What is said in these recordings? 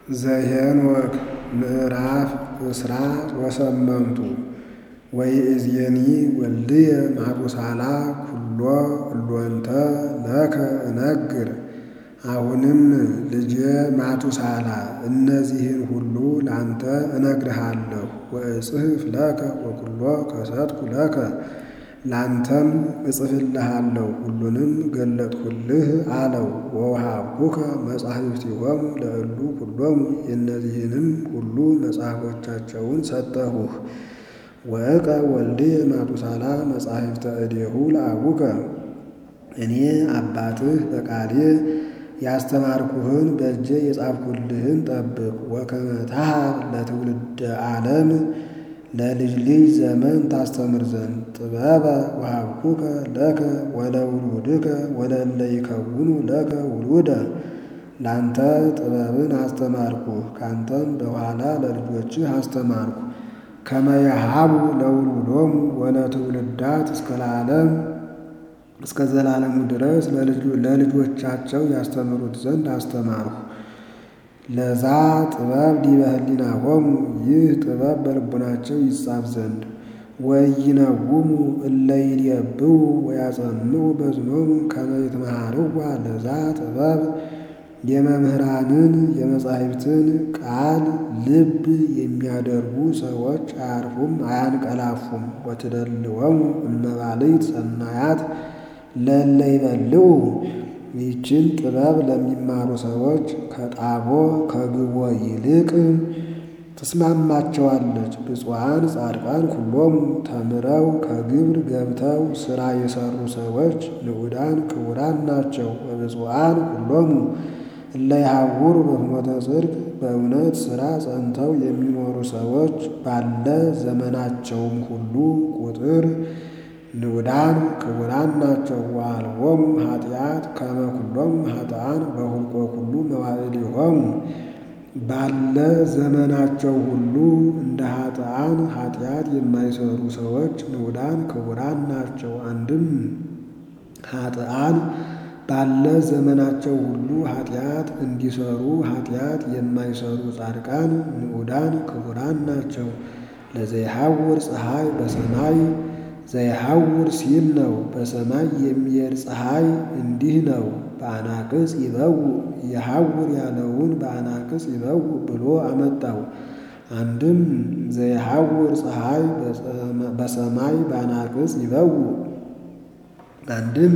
ዘኄንወክ ምዕራፍ እስራ ወሰመንቱ ወይእዜኒ ወልድየ ማቱሳላ ኩሎ እሎንተ ለከ እነግር። አሁንም ልጄ ማቱሳላ እነዚህን ሁሉ ላንተ እነግርሃለሁ። ወእጽሕፍ ለከ ወኩሎ ከሰትኩ ለከ ላንተም እጽፍልሃለሁ ሁሉንም ገለጥሁልህ አለው። ወወሃብኩከ መጻሕፍቲሆሙ ለእሉ ኩሎሙ የእነዚህንም ሁሉ መጽሐፎቻቸውን ሰጠሁህ። ወእቀ ወልድየ ማቱሳላ መጻሕፍተ እዴሁ ለአቡከ እኔ አባትህ በቃሌ ያስተማርኩህን በእጄ የጻፍሁልህን ጠብቅ። ወከመ ታሃብ ለትውልደ ዓለም ለልጅ ልጅ ዘመን ታስተምር ዘንድ ጥበበ ወሃብኩከ ለከ ወለውሉድከ ወለእለ ይከውኑ ለከ ውሉደ ላንተ ጥበብን አስተማርኩህ ካንተም በኋላ ለልጆችህ አስተማርኩ። ከመ የሃቡ ለውሉዶሙ ወለትውልዳት እስከ ለዓለም እስከ ዘላለሙ ድረስ ለልጆቻቸው ያስተምሩት ዘንድ አስተማርሁ። ለዛ ጥበብ ዲበ ህሊናሆሙ ይህ ጥበብ በልቡናቸው ይጻፍ ዘንድ ወኢይነውሙ እለ ይሌብቡ ወያጸንዑ በዝኖሙ ከመ ይትመሃርዋ ለዛ ጥበብ የመምህራንን የመጻሕፍትን ቃል ልብ የሚያደርጉ ሰዎች አያርፉም አያንቀላፉም። ወትደልወሙ እመባልዕት ሰናያት ለእለ ይበልዑ ይህችን ጥበብ ለሚማሩ ሰዎች ከጣቦ ከግቦ ይልቅ ትስማማቸዋለች። ብፁዓን ጻድቃን ኩሎሙ ተምረው ከግብር ገብተው ሥራ የሠሩ ሰዎች ንዑዳን ክቡራን ናቸው። ወብፁዓን ኩሎሙ እለ ይሃውሩ በፍኖተ ጽድቅ በእውነት ሥራ ጸንተው የሚኖሩ ሰዎች ባለ ዘመናቸውም ሁሉ ቁጥር ንዑዳን ክቡራን ናቸው። ወአልቦሙ ኃጢአት ከመ ኩሎሙ ኃጥኣን በሁልቆ ኩሉ መዋዕሊሆሙ ባለ ዘመናቸው ሁሉ እንደ ኃጥኣን ኃጢአት የማይሰሩ ሰዎች ንዑዳን ክቡራን ናቸው። አንድም ኃጥኣን ባለ ዘመናቸው ሁሉ ኃጢአት እንዲሰሩ ኃጢአት የማይሰሩ ጻድቃን ንዑዳን ክቡራን ናቸው። ለዘይሐውር ፀሐይ በሰማይ ዘይሐውር ሲል ነው። በሰማይ የሚሄድ ፀሐይ እንዲህ ነው። በአናቅጽ ይበው የሐውር ያለውን በአናቅጽ ይበው ብሎ አመጣው። አንድም ዘይሐውር ፀሐይ በሰማይ በአናቅጽ ይበው አንድም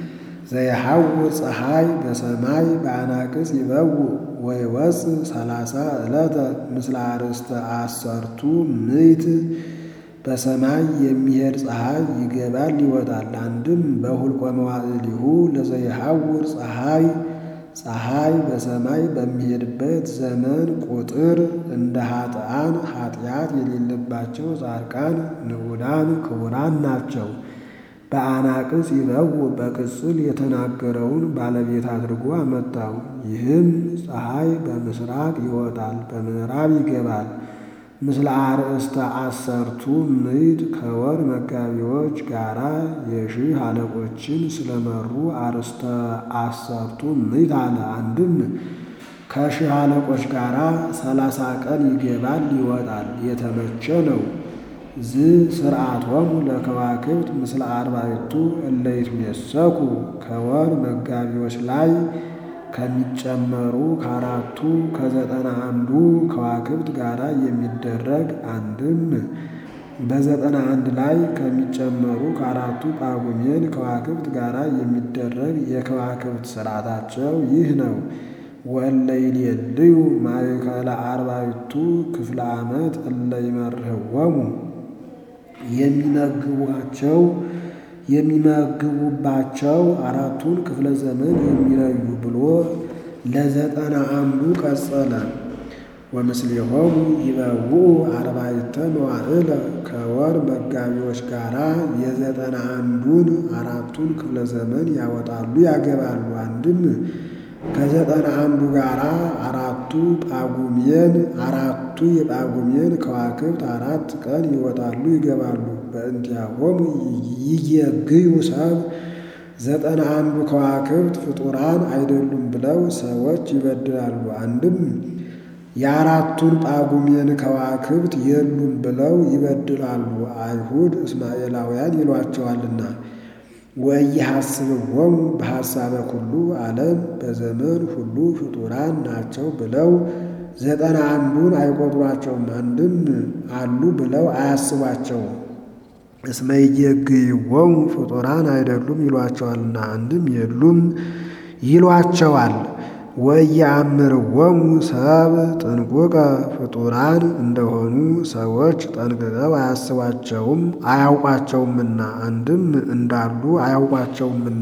ዘይሐውር ፀሐይ በሰማይ በአናቅጽ ይበው ወይወፅእ ሰላሳ ዕለተ ምስለ አርእስተ አሰርቱ ምዕት በሰማይ የሚሄድ ፀሐይ ይገባል ይወጣል። አንድም በሁልቆ መዋዕሊሁ ለዘይሐውር ፀሐይ ፀሐይ በሰማይ በሚሄድበት ዘመን ቁጥር እንደ ኃጥኣን ኃጢአት የሌለባቸው ጻድቃን ንዑዳን ክቡራን ናቸው። በአናቅጽ ይበው በቅጽል የተናገረውን ባለቤት አድርጎ አመጣው። ይህም ፀሐይ በምስራቅ ይወጣል፣ በምዕራብ ይገባል። ምስለ አርእስተ አሰርቱ ምዕት ከወር መጋቢዎች ጋራ የሺህ አለቆችን ስለመሩ አርእስተ አሰርቱ ምዕት አለ። አንድም ከሺህ አለቆች ጋራ ሰላሳ ቀን ይገባል ይወጣል፣ የተመቸ ነው። ዝ ስርዓቶሙ ለከዋክብት ምስለ አርባዕቱ እለ ይትሜሰኩ ከወር መጋቢዎች ላይ ከሚጨመሩ ከአራቱ ከዘጠና አንዱ ከዋክብት ጋር የሚደረግ አንድም በዘጠና አንድ ላይ ከሚጨመሩ ከአራቱ ጳጉሜን ከዋክብት ጋር የሚደረግ የከዋክብት ስርዓታቸው ይህ ነው። ወእለ ይሌልዩ ማእከለ አርባዕቱ ክፍለ ዓመት እለ ይመርህዎሙ የሚመግቧቸው የሚመግቡባቸው አራቱን ክፍለ ዘመን የሚለዩ ብሎ ለዘጠና አንዱ ቀጸለ። ወምስሌሆሙ ይበውኡ አርባዕተ መዋዕለ ከወር መጋቢዎች ጋራ የዘጠና አንዱን አራቱን ክፍለ ዘመን ያወጣሉ ያገባሉ። አንድም ከዘጠና አንዱ ጋራ አራቱ ጳጉሜን አራቱ የጳጉሜን ከዋክብት አራት ቀን ይወጣሉ ይገባሉ። በእንቲአሆሙ ይየግዩ ሰብ ዘጠና አንዱ ከዋክብት ፍጡራን አይደሉም ብለው ሰዎች ይበድላሉ። አንድም የአራቱን ጳጉሜን ከዋክብት የሉም ብለው ይበድላሉ። አይሁድ እስማኤላውያን ይሏቸዋልና። ወኢይሐስብዎሙ በሐሳበ ኩሉ ዓለም በዘመን ሁሉ ፍጡራን ናቸው ብለው ዘጠና አንዱን አይቆጥሯቸውም። አንድም አሉ ብለው አያስቧቸውም። እስመ ኢየግይዎሙ ፍጡራን አይደሉም ይሏቸዋልና። አንድም የሉም ይሏቸዋል። ወኢየአምርዎሙ ሰብ ጥንቁቀ ፍጡራን እንደሆኑ ሰዎች ጠንቅቀው አያስቧቸውም አያውቋቸውምና። አንድም እንዳሉ አያውቋቸውምና።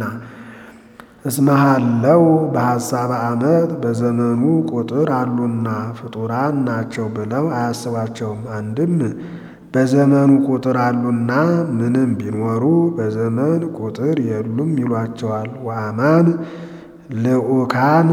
እስመሃለው በሐሳበ ዓመት በዘመኑ ቁጥር አሉና ፍጡራን ናቸው ብለው አያስቧቸውም። አንድም በዘመኑ ቁጥር አሉና ምንም ቢኖሩ በዘመን ቁጥር የሉም ይሏቸዋል። ወአማን ልኡካን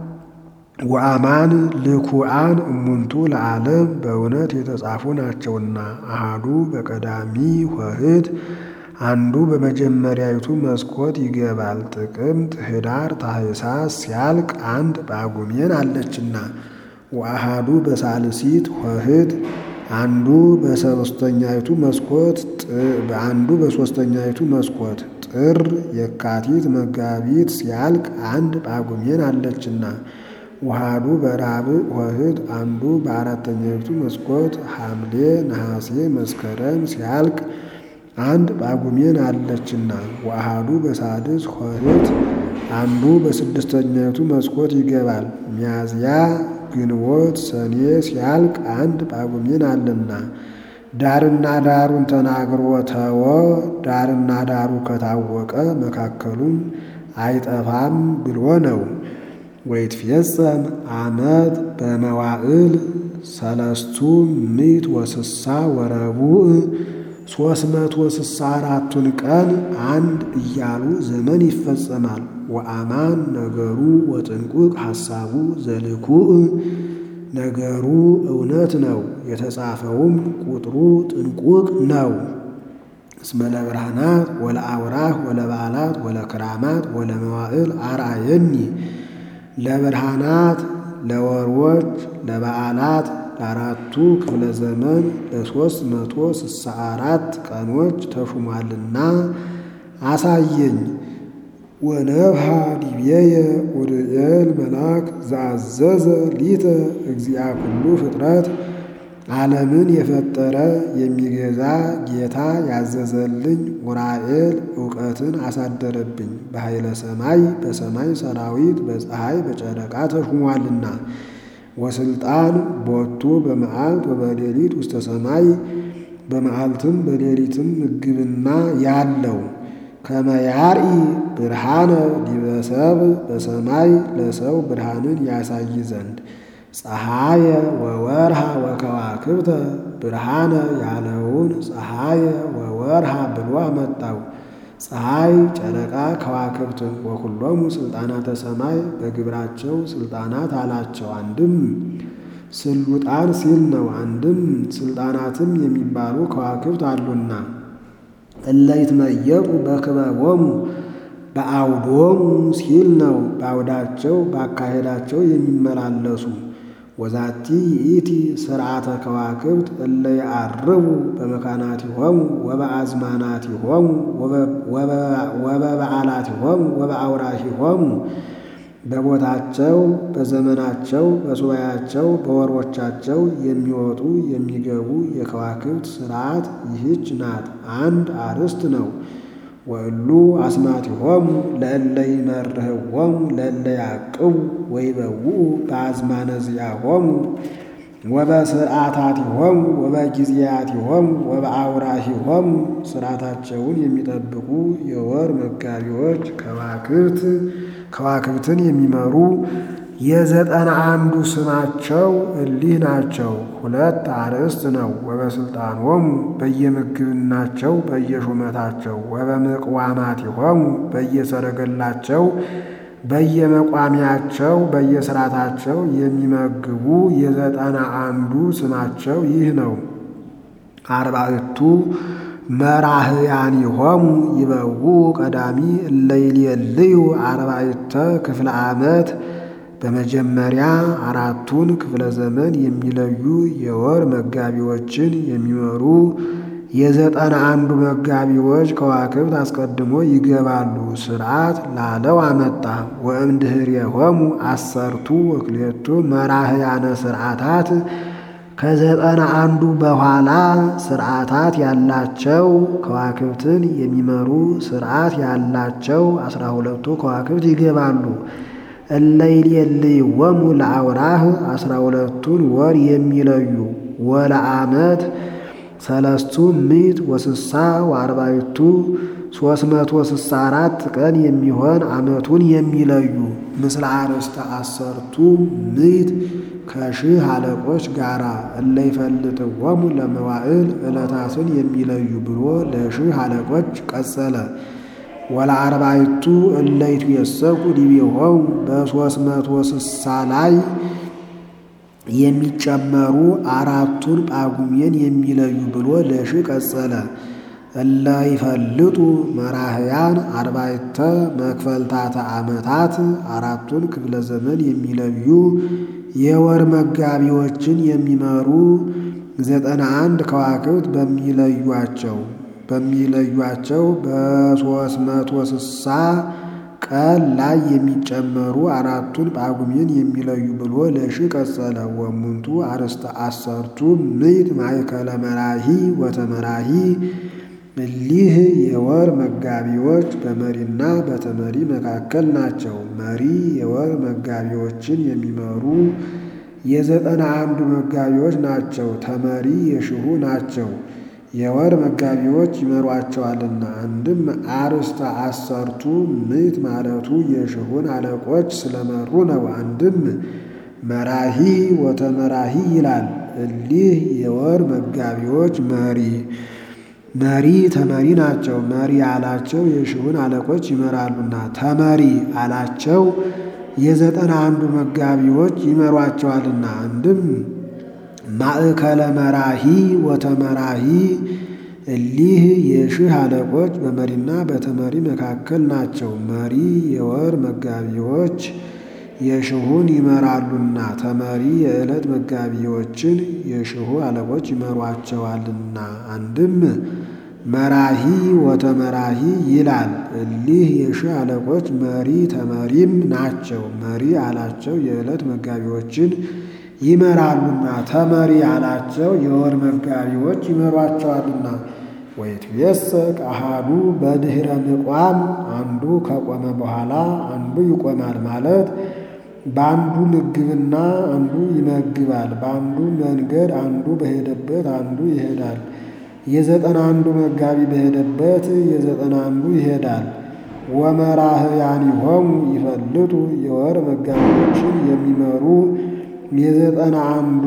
ወአማን ልኩአን እሙንቱ ለዓለም በእውነት የተጻፉ ናቸውና አሃዱ በቀዳሚ ኆኅት አንዱ በመጀመሪያዊቱ መስኮት ይገባል። ጥቅምት፣ ኅዳር፣ ታኅሳስ ሲያልቅ አንድ ጳጉሜን አለችና ወአሃዱ በሳልሲት ኆኅት አንዱ በሶስተኛይቱ መስኮት አንዱ በሶስተኛይቱ መስኮት ጥር፣ የካቲት፣ መጋቢት ሲያልቅ አንድ ጳጉሜን አለችና ወአሃዱ በራብዕ ኆኅት አንዱ በአራተኛይቱ መስኮት ሐምሌ፣ ነሐሴ፣ መስከረም ሲያልቅ አንድ ጳጉሜን አለችና ወአሃዱ በሳድስ ኆኅት አንዱ በስድስተኛይቱ መስኮት ይገባል። ሚያዝያ ግንቦት ሰኔ ሲያልቅ አንድ ጳጉሜን አለና ዳርና ዳሩን ተናግሮ ተወ። ዳርና ዳሩ ከታወቀ መካከሉም አይጠፋም ብሎ ነው። ወይትፌጸም ዓመት በመዋዕል ሰለስቱ ምዕት ወስሳ ወረቡዕ ሦስት መቶ ስሳ አራቱን ቀን አንድ እያሉ ዘመን ይፈጸማል። ወአማን ነገሩ ወጥንቁቅ ሐሳቡ ዘልኩዕ ነገሩ እውነት ነው፣ የተጻፈውም ቁጥሩ ጥንቁቅ ነው። እስመ ለብርሃናት ወለአውራህ ወለበዓላት ወለክራማት ወለመዋዕል አርአየኒ ለብርሃናት ለወርዎች ለበዓላት ለአራቱ ክፍለ ዘመን ለሦስት መቶ ስሳ አራት ቀኖች ተሹሟልና አሳየኝ። ወነብሃ ዲቤየ ኡርኤል መልአክ ዘአዘዘ ሊተ እግዚአ ኩሉ ፍጥረት ዓለምን የፈጠረ የሚገዛ ጌታ ያዘዘልኝ ኡራኤል እውቀትን አሳደረብኝ። በኃይለ ሰማይ በሰማይ ሰራዊት በፀሐይ በጨረቃ ተሹሟልና ወስልጣን ቦቱ በመዓልት ወበሌሊት ውስተ ሰማይ በመዓልትም በሌሊትም ምግብና ያለው ከመያርኢ ብርሃነ ዲበ ሰብእ በሰማይ ለሰው ብርሃንን ያሳይ ዘንድ ፀሐየ ወወርሃ ወከዋክብተ ብርሃነ ያለውን ፀሐየ ወወርሃ ብሎ አመጣው። ፀሐይ፣ ጨረቃ፣ ከዋክብትን ወኩሎሙ ስልጣናተ ሰማይ በግብራቸው ስልጣናት አላቸው። አንድም ስሉጣን ሲል ነው። አንድም ስልጣናትም የሚባሉ ከዋክብት አሉና እለ ይትመየጡ በክበቦሙ በአውዶሙ ሲል ነው። በአውዳቸው ባካሄዳቸው የሚመላለሱ ወዛቲ ይእቲ ስርዓተ ከዋክብት እለ ይዐርቡ በመካናቲሆሙ ወበአዝማናቲሆሙ ወበበዓላቲሆሙ ወበአውራሂሆሙ በቦታቸው በዘመናቸው በሱባያቸው በወሮቻቸው የሚወጡ የሚገቡ የከዋክብት ስርዓት ይህች ናት። አንድ አርዕስት ነው። ወእሉ አስማቲሆሙ ለእለ ይመርህዎሙ ለእለ ያዕቅቡ ወይበውኡ በአዝማነ ዚአሆሙ ወበስርዓታቲሆሙ ወበጊዜያቲሆሙ ወበአውራሂሆሙ ስርዓታቸውን የሚጠብቁ የወር መጋቢዎች ከዋክብት ከዋክብትን የሚመሩ የዘጠና አንዱ ስማቸው እሊህ ናቸው። ሁለት አርዕስት ነው። ወበስልጣኖሙ በየምግብናቸው በየሹመታቸው ወበምቅዋማቲሆሙ በየሰረገላቸው በየመቋሚያቸው በየስርዓታቸው የሚመግቡ የዘጠና አንዱ ስማቸው ይህ ነው። አርባዕቱ መራህያኒሆሙ ይበውኡ ቀዳሚ እለ ይሌልዩ አርባዕተ ክፍለ ዓመት በመጀመሪያ አራቱን ክፍለ ዘመን የሚለዩ የወር መጋቢዎችን የሚመሩ የዘጠና አንዱ መጋቢዎች ከዋክብት አስቀድሞ ይገባሉ። ስርዓት ላለው አመጣ። ወእምድኅሬሆሙ አሰርቱ ወክልኤቱ መራህያነ ስርዓታት ከዘጠና አንዱ በኋላ ስርዓታት ያላቸው ከዋክብትን የሚመሩ ስርዓት ያላቸው አስራ ሁለቱ ከዋክብት ይገባሉ። እለይሌልይዎሙ ለአውራህ አስራ ሁለቱን ወር የሚለዩ ወለዓመት ሰለስቱ ምዕት ወስሳ ወአርባዕቱ ሦስት መቶ ስሳ አራት ቀን የሚሆን ዓመቱን የሚለዩ ምስለ አርእስተ አሰርቱ ምዕት ከሺህ አለቆች ጋራ እለ ይፈልጥዎሙ ለመዋዕል ዕለታትን የሚለዩ ብሎ ለሺህ አለቆች ቀጸለ። ወለአርባዕቱ እለ ይትዌሰኩ ዲቤሆሙ በሦስት መቶ ስሳ ላይ የሚጨመሩ አራቱን ጳጉሜን የሚለዩ ብሎ ለሺህ ቀጸለ። እለ ይፈልጡ መራህያን አርባዕተ መክፈልታተ ዓመታት አራቱን ክፍለ ዘመን የሚለዩ የወር መጋቢዎችን የሚመሩ ዘጠና አንድ ከዋክብት በሚለዩቸው በሚለዩቸው በሦስት መቶ ስሳ ቀን ላይ የሚጨመሩ አራቱን ጳጉሜን የሚለዩ ብሎ ለሺህ ቀጸለ። ወሙንቱ አርእስተ አሰርቱ ምዕት ማእከለ መራሂ ወተመራሂ እሊህ የወር መጋቢዎች በመሪና በተመሪ መካከል ናቸው። መሪ የወር መጋቢዎችን የሚመሩ የዘጠና አንዱ መጋቢዎች ናቸው። ተመሪ የሺሁ ናቸው። የወር መጋቢዎች ይመሯቸዋልና። አንድም አርእስተ አሰርቱ ምዕት ማለቱ የሺሁን አለቆች ስለመሩ ነው። አንድም መራሂ ወተመራሂ ይላል። እሊህ የወር መጋቢዎች መሪ መሪ ተመሪ ናቸው። መሪ አላቸው የሺሁን አለቆች ይመራሉና፣ ተመሪ አላቸው የዘጠና አንዱ መጋቢዎች ይመሯቸዋልና። አንድም ማእከለ መራሂ ወተመራሂ እሊህ የሺህ አለቆች በመሪና በተመሪ መካከል ናቸው። መሪ የወር መጋቢዎች የሺሁን ይመራሉና ተመሪ የዕለት መጋቢዎችን የሺሁ አለቆች ይመሯቸዋልና። አንድም መራሂ ወተመራሂ ይላል። እሊህ የሺህ አለቆች መሪ ተመሪም ናቸው። መሪ አላቸው የዕለት መጋቢዎችን ይመራሉና ተመሪ አላቸው የወር መጋቢዎች ይመሯቸዋልና። ወይትዌሰክ አሃዱ በድኅረ ምቋም አንዱ ከቆመ በኋላ አንዱ ይቆማል ማለት በአንዱ ምግብና አንዱ ይመግባል። በአንዱ መንገድ አንዱ በሄደበት አንዱ ይሄዳል። የዘጠና አንዱ መጋቢ በሄደበት የዘጠና አንዱ ይሄዳል። ወመራህያኒሆሙ ይፈልጡ የወር መጋቢዎችን የሚመሩ የዘጠና አንዱ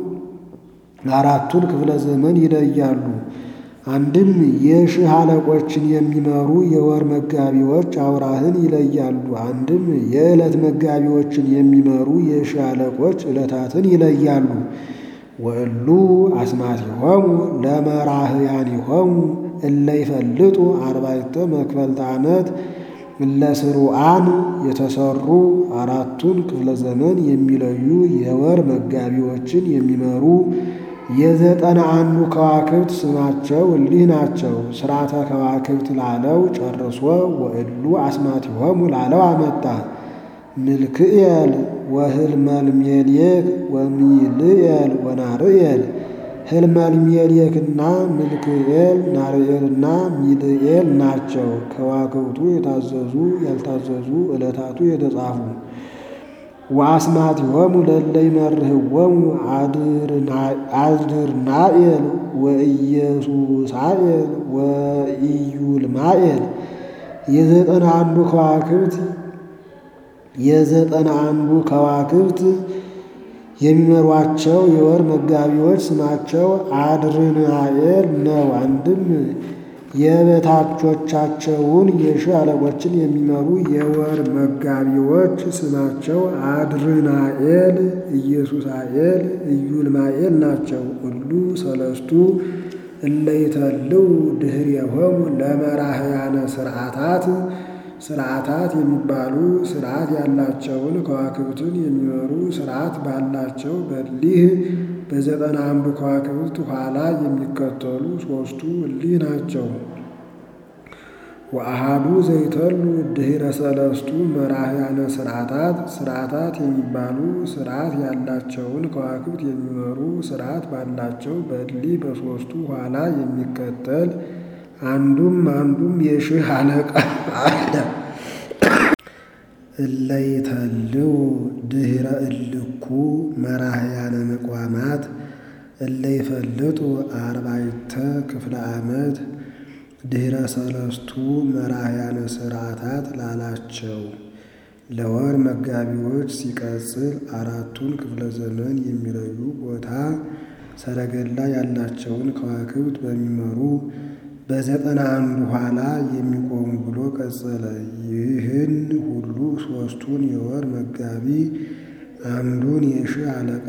አራቱን ክፍለ ዘመን ይለያሉ። አንድም የሺህ አለቆችን የሚመሩ የወር መጋቢዎች አውራህን ይለያሉ። አንድም የዕለት መጋቢዎችን የሚመሩ የሺህ አለቆች ዕለታትን ይለያሉ። ወእሉ አስማቲሆሙ ለመራህያኒሆሙ እለ ይፈልጡ አርባዕተ መክፈልተ ዓመት እለ ስሩዓን የተሰሩ አራቱን ክፍለ ዘመን የሚለዩ የወር መጋቢዎችን የሚመሩ የዘጠና አንዱ ከዋክብት ስማቸው እሊህ ናቸው። ስርዓተ ከዋክብት ላለው ጨርሶ ወእሉ አስማቲሆሙ ላለው አመጣ። ምልክኤል ወህልመልሜልየክ ወሚልኤል ወናርኤል ህልመልሜልየክና ምልክኤል ናርኤልና ሚልኤል ናቸው። ከዋክብቱ የታዘዙ ያልታዘዙ ዕለታቱ የተጻፉ ወአስማቲሆሙ ለእለ ይመርህዎሙ አድርናኤል ወኢየሱሳኤል ወኢዩልማኤል የዘጠና አንዱ ከዋክብት የዘጠና አንዱ ከዋክብት የሚመሯቸው የወር መጋቢዎች ስማቸው አድርናኤል ነው። አንድም የበታቾቻቸውን የሺህ አለቆችን የሚመሩ የወር መጋቢዎች ስማቸው አድርናኤል፣ ኢየሱሳኤል፣ ኢዩልማኤል ናቸው። ሁሉ ሰለስቱ እለ ይተልው ድኅሬሆሙ ለመራህያነ ስርዓታት ስርዓታት የሚባሉ ስርዓት ያላቸውን ከዋክብትን የሚመሩ ስርዓት ባላቸው በሊህ በዘጠና አንዱ ከዋክብት ኋላ የሚከተሉ ሦስቱ እሊህ ናቸው። ወአሃዱ ዘይተሉ ድኅረ ሰለስቱ መራሕያነ ስርዓታት ስርዓታት የሚባሉ ስርዓት ያላቸውን ከዋክብት የሚመሩ ስርዓት ባላቸው በእሊህ በሦስቱ ኋላ የሚከተል አንዱም አንዱም የሺህ አለቃ አለ። እለይተልው ድኅረ እልኩ መራሕያነ ምቋማት እለይፈልጡ አርባዕተ ክፍለ ዓመት ድኅረ ሰለስቱ መራሕያነ ስርዓታት ላላቸው ለወር መጋቢዎች ሲቀጽል አራቱን ክፍለ ዘመን የሚለዩ ቦታ ሰረገላ ያላቸውን ከዋክብት በሚመሩ በዘጠና አንዱ ኋላ የሚቆሙ ብሎ ቀጸለ። ይህን ሁሉ ሦስቱን የወር መጋቢ አንዱን የሺህ አለቃ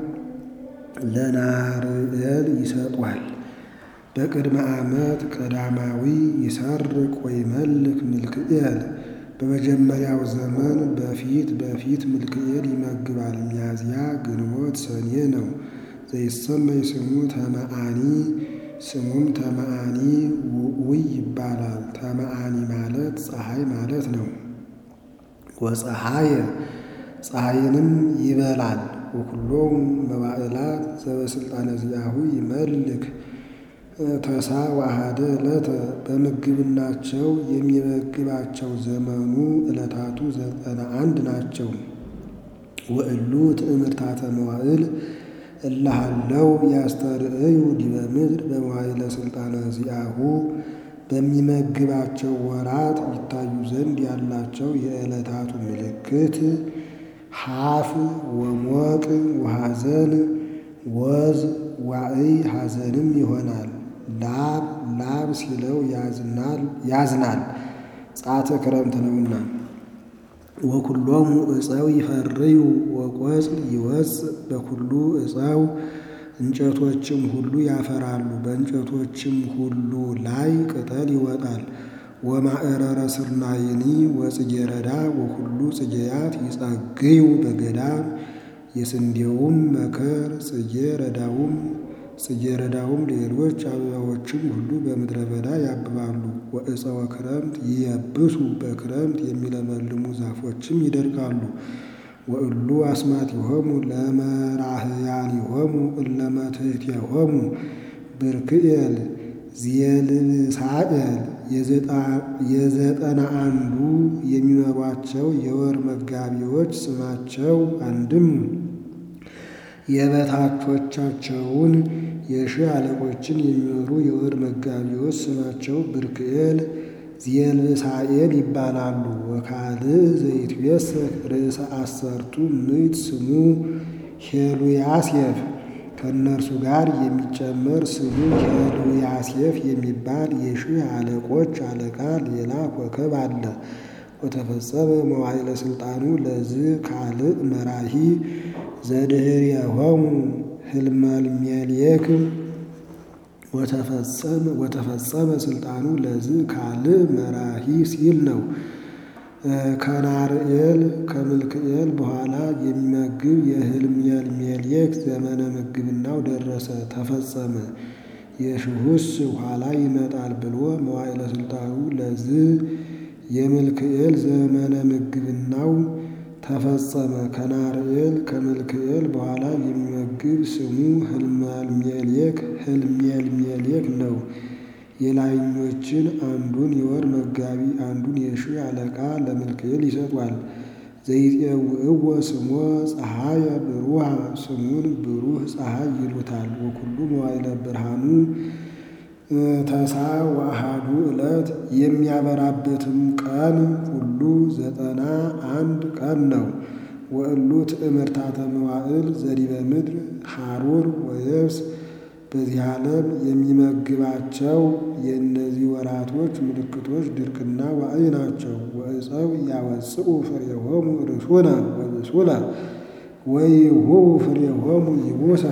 ለናርኤል ይሰጧል። በቅድመ ዓመት ቀዳማዊ ይሰርቅ ወይመልክ ምልክኤል በመጀመሪያው ዘመን በፊት በፊት ምልክኤል ይመግባል። ሚያዝያ ግንቦት ሰኔ ነው። ዘይሰመይ ስሙ ተመአኒ ስሙም ተመአኒ ውእውይ ይባላል። ተመአኒ ማለት ፀሐይ ማለት ነው። ወፀሐየ ፀሐይንም ይበላል። ወኩሎም መባዕላት ዘበስልጣነ ዚአሁ ይመልክ ተሳ ወአሐደ ዕለተ በምግብናቸው የሚመግባቸው ዘመኑ ዕለታቱ ዘጠና አንድ ናቸው። ወእሉ ትእምርታተ መዋዕል እላሃለው ያስተርእዩ ዲበ ምድር በመዋዕለ ስልጣነ ዚአሁ በሚመግባቸው ወራት ይታዩ ዘንድ ያላቸው የዕለታቱ ምልክት ሐፍ ወሞቅ ወሐዘን ወዝ ዋዕይ ሐዘንም ይሆናል። ላብ ላብ ሲለው ያዝናል ጻተ ክረምት ነውና። ወኩሎሙ ዕፀው ይፈርዩ ወቆጽል ይወፅእ በኩሉ ዕፀው እንጨቶችም ሁሉ ያፈራሉ፣ በእንጨቶችም ሁሉ ላይ ቅጠል ይወጣል። ወማዕረረ ስርናይኒ ወጽጌረዳ ወኩሉ ጽጌያት ይጸግዩ በገዳም የስንዴውም መከር ጽጌ ረዳውም ጽጌ ረዳውም ሌሎች አበባዎችም ሁሉ በምድረ በዳ ያብባሉ። ወዕፀወ ክረምት ይየብሱ በክረምት የሚለመልሙ ዛፎችም ይደርቃሉ። ወእሉ አስማቲሆሙ ለመራህያኒሆሙ እለ መትሕቲሆሙ ብርክኤል ዚየልሳኤል የዘጠና አንዱ የሚመሯቸው የወር መጋቢዎች ስማቸው አንድም የበታቾቻቸውን የሺህ አለቆችን የሚመሩ የወር መጋቢዎች ስማቸው ብርክኤል ዚየልሳኤል ይባላሉ። ወካልእ ዘይትቤሰክ ርእሰ አሰርቱ ምዕት ስሙ ሄሉያሴፍ ከእነርሱ ጋር የሚጨመር ስሙ ሄሉያሴፍ የሚባል የሺህ አለቆች አለቃ ሌላ ኮከብ አለ። ወተፈጸመ መዋዕለ ስልጣኑ ለዝ ካልእ መራሂ ዘድኅሬሆሙ ህልመልሜሌክ ወተፈጸመ ስልጣኑ ለዝ ካልእ መራሂ ሲል ነው። ከናርኤል ከምልክኤል በኋላ የሚመግብ የህልሜልሜሌክ ዘመነ ምግብናው ደረሰ ተፈጸመ። የሺሁስ ኋላ ይመጣል ብሎ መዋዕለ ስልጣኑ ለዝ የምልክኤል ዘመነ ምግብናው ተፈጸመ። ከናርኤል ከምልክኤል በኋላ የሚመግብ ስሙ ህልመልሜሌክ ህልሜልሜሌክ ነው። የላይኞችን አንዱን የወር መጋቢ አንዱን የሺህ አለቃ ለምልክኤል ይሰጧል። ዘይፄውዕዎ ስሞ ፀሐየ ብሩሃ ስሙን ብሩህ ፀሐይ ይሉታል። ወኩሉ መዋዕለ ብርሃኑ ተሳ ወአሐዱ ዕለት የሚያበራበትም ቀን ሁሉ ዘጠና አንድ ቀን ነው። ወእሉ ትእምርታተ መዋዕል ዘዲበ ምድር ሐሩር ወየብስ በዚህ ዓለም የሚመግባቸው የእነዚህ ወራቶች ምልክቶች ድርቅና ዋዕይ ናቸው። ወዕፀው ያወፅኡ ፍሬሆሙ ርሱነ ወብሱለ ወይሁቡ ፍሬሆሙ ይቡሰ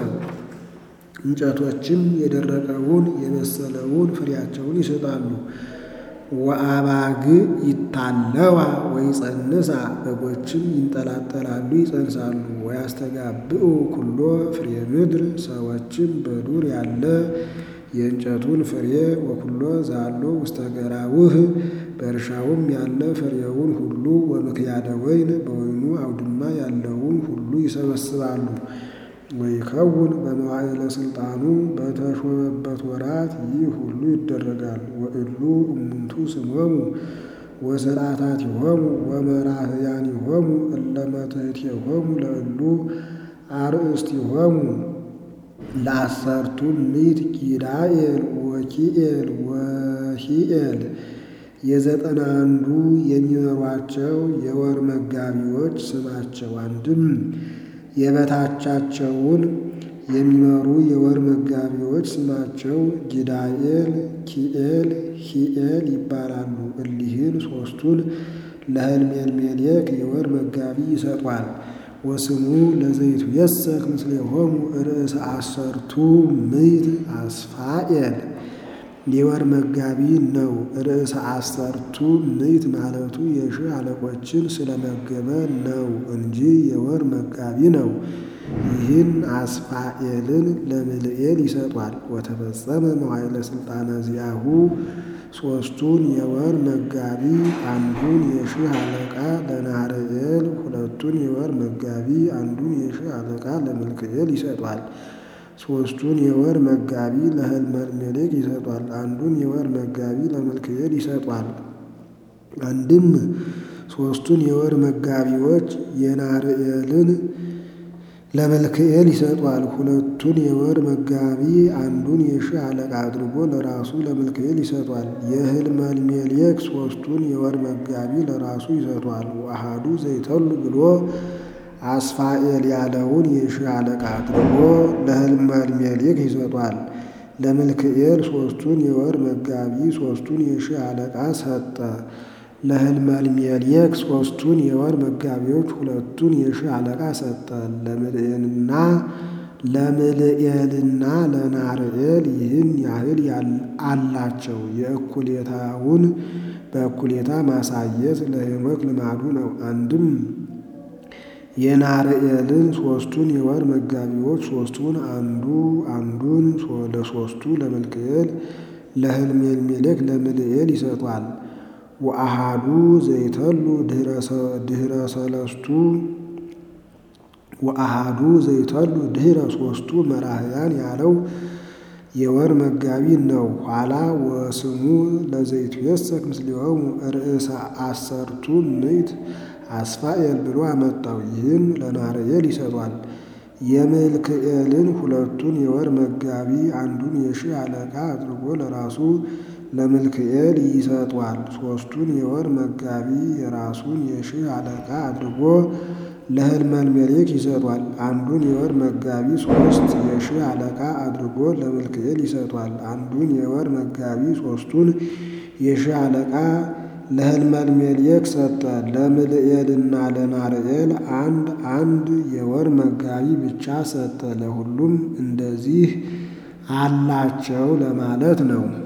እንጨቶችም የደረቀውን የበሰለውን ፍሬያቸውን ይሰጣሉ። ወአባግ ይታለዋ ወይጸንሳ በጎችም ይንጠላጠላሉ ይጸንሳሉ። ወያስተጋብኡ ኩሎ ፍሬ ምድር ሰዎችም በዱር ያለ የእንጨቱን ፍሬ ወኩሎ ዛሎ ውስተ ገራውህ በእርሻውም ያለ ፍሬውን ሁሉ ወምክያደ ወይን በወይኑ አውድማ ያለውን ሁሉ ይሰበስባሉ። ወይከውን በመዋዕለ ሥልጣኑ በተሾመበት ወራት ይህ ሁሉ ይደረጋል። ወእሉ እሙንቱ ስሞሙ ወሥርዓታቲሆሙ ወመራህያኒሆሙ እለ መትሕቲሆሙ ለእሉ አርእስቲሆሙ ለአሰርቱ ምዕት ጊዳኤል ወኪኤል ወሂኤል የዘጠና አንዱ የሚመሯቸው የወር መጋቢዎች ስማቸው አንድም የበታቻቸውን የሚመሩ የወር መጋቢዎች ስማቸው ጊዳኤል፣ ኪኤል፣ ሂኤል ይባላሉ። እሊህን ሦስቱን ለህልሜልሜሌክ የወር መጋቢ ይሰጧል። ወስሙ ለዘይቱ የሰክ ምስሌሆሙ ርእሰ አሰርቱ ምዕት አስፋኤል የወር መጋቢ ነው። ርእሰ አሰርቱ ምዕት ማለቱ የሺህ አለቆችን ስለመገበ ነው እንጂ የወር መጋቢ ነው። ይህን አስፋኤልን ለምልኤል ይሰጧል። ወተፈጸመ መዋዕለ ሥልጣነ ዚአሁ ሦስቱን የወር መጋቢ አንዱን የሺህ አለቃ ለናርኤል፣ ሁለቱን የወር መጋቢ አንዱን የሺህ አለቃ ለመልክኤል ይሰጧል። ሦስቱን የወር መጋቢ ለህልመልሜሌክ ይሰጧል። አንዱን የወር መጋቢ ለመልክኤል ይሰጧል። አንድም ሦስቱን የወር መጋቢዎች የናርኤልን ለመልክኤል ይሰጧል። ሁለቱን የወር መጋቢ አንዱን የሺህ አለቃ አድርጎ ለራሱ ለመልክኤል ይሰጧል። የህልመልሜሌክ ሦስቱን የወር መጋቢ ለራሱ ይሰጧል። ወአሐዱ ዘይተሉ ብሎ አስፋኤል ያለውን የሺህ አለቃ አድርጎ ለህልመልሜሌክ ይሰጧል። ለመልክኤል ሦስቱን የወር መጋቢ ሦስቱን የሺህ አለቃ ሰጠ። ለህልመልሜሌክ ሦስቱን የወር መጋቢዎች ሁለቱን የሺህ አለቃ ሰጠ። ለምልኤልና ለምልኤልና ለናርኤል ይህን ያህል አላቸው። የእኩሌታውን በእኩሌታ ማሳየት ለሄኖክ ልማዱ ነው። አንድም የናርኤልን ሦስቱን የወር መጋቢዎች ሦስቱን አንዱ አንዱን ለሦስቱ ለመልክኤል ለህልሜልሜሌክ ለምልኤል ይሰጧል። ወአሐዱ ዘይተሉ ድኅረ ሰለስቱ ወአሐዱ ዘይተሉ ድኅረ ሦስቱ መራህያን ያለው የወር መጋቢ ነው። ኋላ ወስሙ ለዘይቱ የሰክ ምስሌሆሙ ርእሰ አሰርቱ ምዕት አስፋኤል ብሎ አመጣው። ይህን ለናርኤል ይሰጧል። የመልክኤልን ሁለቱን የወር መጋቢ አንዱን የሺህ አለቃ አድርጎ ለራሱ ለመልክኤል ይሰጧል። ሦስቱን የወር መጋቢ የራሱን የሺህ አለቃ አድርጎ ለህልመልሜሌክ ይሰጧል። አንዱን የወር መጋቢ ሦስት የሺህ አለቃ አድርጎ ለመልክኤል ይሰጧል። አንዱን የወር መጋቢ ሦስቱን የሺህ አለቃ ለህልመልሜሌክ ሰጠ። ለምልኤልና ለናርኤል አንድ አንድ የወር መጋቢ ብቻ ሰጠ። ለሁሉም እንደዚህ አላቸው ለማለት ነው።